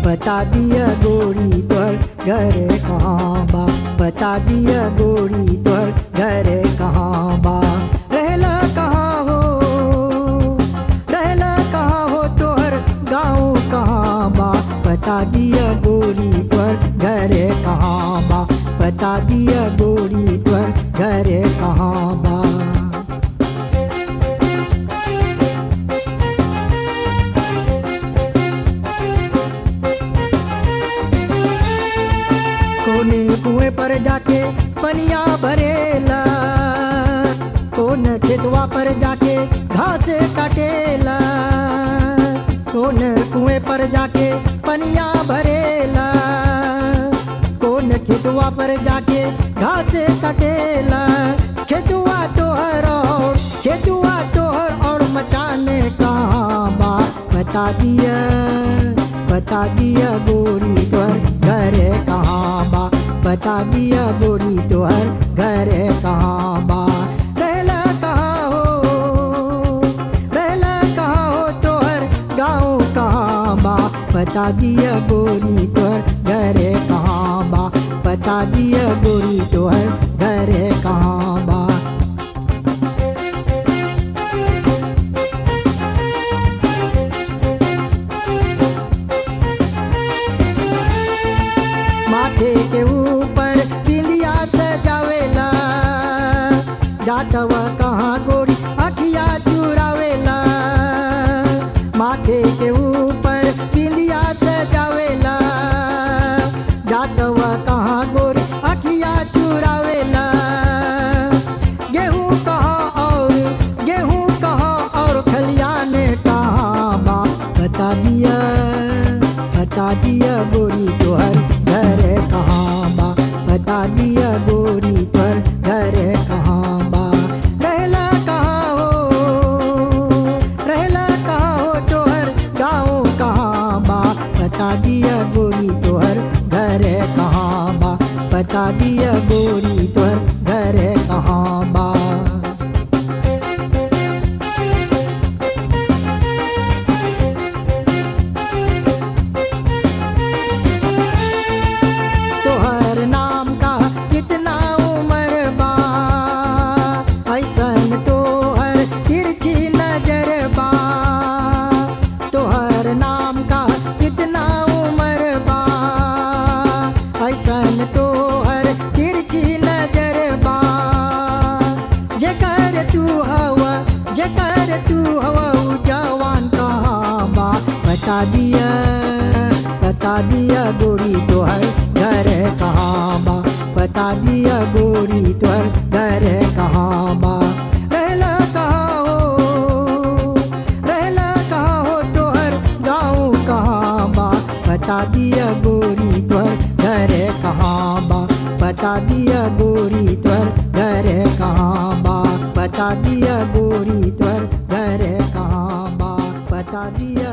बता दिया गोरी तोर घर कहाँ बा बता दिया गोरी तोर घर कहाँ बा रहला कहाँ हो रहला कहाँ हो तोहर गाँव कहाँ बा बता दिया गोरी तोर घर कहाँ बा बता दिया गोरी तोर घर कहाँ बा कोने कुएं पर जाके पनिया भरेला कौन खेतवा पर जाके घास काटेला कौन कुएं पर जाके पनिया भरेला कौन खेतवा पर जाके घास काटेला खेतवा तोहर और खेतवा तोहर और मचाने कहाँ बा बता दिया बता दिया गोरी तोहर घर कहाँ बा बता दिया गोरी तोहर घर कहाँ बा रहला कहाँ हो रहला कहाँ हो तोहर गाँव कहाँ बा बता दिया गोरी तोहर घर कहाँ बा बता दिया गोरी तोहर घर कहाँ बा माथे के ऊपर बिंदिया सजावेला जातवा कहाँ गोरी अखिया चुरावेला माथे के ऊपर बिंदिया सजावेला जातवा कहाँ गोरी अखिया चुरावेला गेहूँ कहाँ और गेहूँ कहाँ और खलियाने कहाँ बा बता दिया बता दिया गोरी तोहर घर कहाँ बा बता दिया गोरी तोहर घर कहाँ बा रहला कहाँ हो रहला कहाँ हो तोहर गाँव कहाँ बा बता दिया गोरी तोहर घर कहाँ बा बता दिया गोरी तोहर घर कहाँ बा तोहर नाम का कितना उम्र बा ऐसन तोहर तिरछी नजर बा तोहर नाम का कितना उम्र बा ऐसन तोहर तिरछी नजर बा जेकर तू हवा जेकर तू हवा उ जवान कहाँ बा बता दिया बता दिया गोरी तोहर घर कहाँ बा बता दिया गोरी तोहर घर कहाँ बा रहला कहाँ हो रहला कहाँ हो तोहर गाँव कहाँ बा बता दिया गोरी तोहर घर कहाँ बा बता दिया गोरी तोहर घर कहाँ बा बता दिया गोरी तोहर घर कहाँ बा बता दिया